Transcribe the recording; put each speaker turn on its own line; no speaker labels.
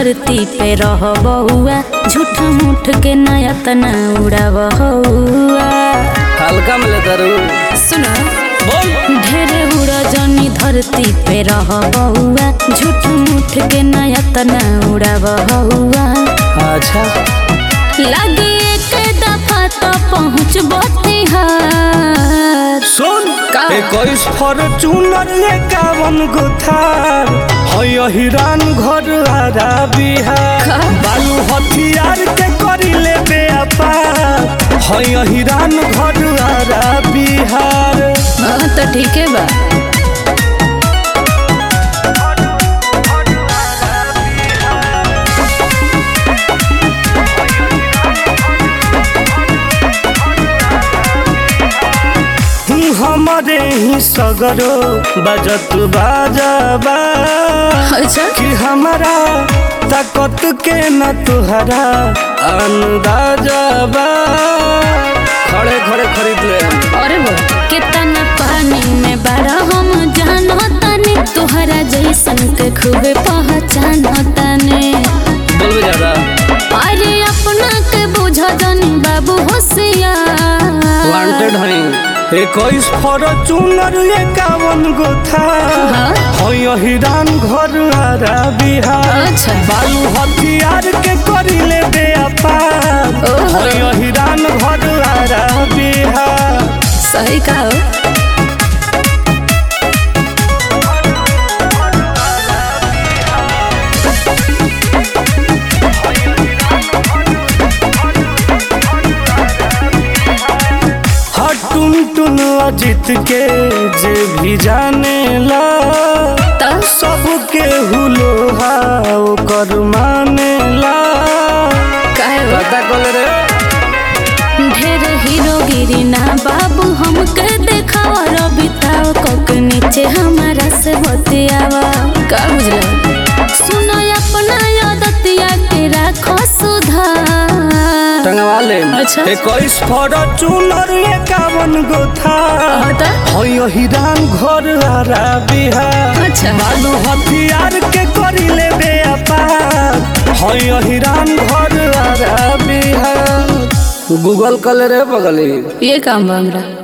धरती पे रह बहुआ झूठ मूठ के नया तना उड़ा बहुआ
हल्का में लेता रू
सुना
बोल
ढेरे उड़ा जनी धरती पे रह बहुआ झूठ मूठ के नया तना उड़ा बहुआ
अच्छा
लगे एक दफा तो पहुँच बिहार
सुन
का?
इक्कीस फॉर्चूनर एकावन गो थार है हिरान घर आरा बिहार
का?
बालू हथियार के करी ले व्यापार है हिरान घर आरा बिहार
हाँ तो ठीक है बा
हमारे ही सगरो बजत बाजाबा
अच्छा
कि हमारा ताकत के न तुहरा अंदाजा बा खड़े खड़े खरीद ले
अरे वो कितना पानी में बड़ा हम जानो तने तुहरा जैसन के खूबे पहचानो तने
बोलबे ज्यादा
अरे अपना के बुझा जानी बाबू होशियार
वांटेड हई इक्कीस फॉर्चूनर एकावन गो था
हाँ।
है हिरान घर आरा बिहार
अच्छा।
बालू हथियार के करी ले व्यापार
ओहो।
है हिरान घर आरा बिहार
सही कहो
हर टुन टुन अजित के जे भी जाने ला
तो
सबके हुलो ओकर माने ला
कहे वो?
पता कल रे
ढेर हीरोगिरी ना बाबू हमके देखावा रबिताओ कोक नीचे हमारा से बतियावा का बुझला सुनो अपना आदतिया के राखो सुधार
टंगवा ले
अच्छा।
इक्कीस फॉर्चूनर एकावन गो था
हटा
है हिरान घर आरा बिहार
अच्छा
बालू हथियार के करी ले व्यापार है हिरान घर आरा बिहार गूगल कल रे बगली
ये काम बा हमरा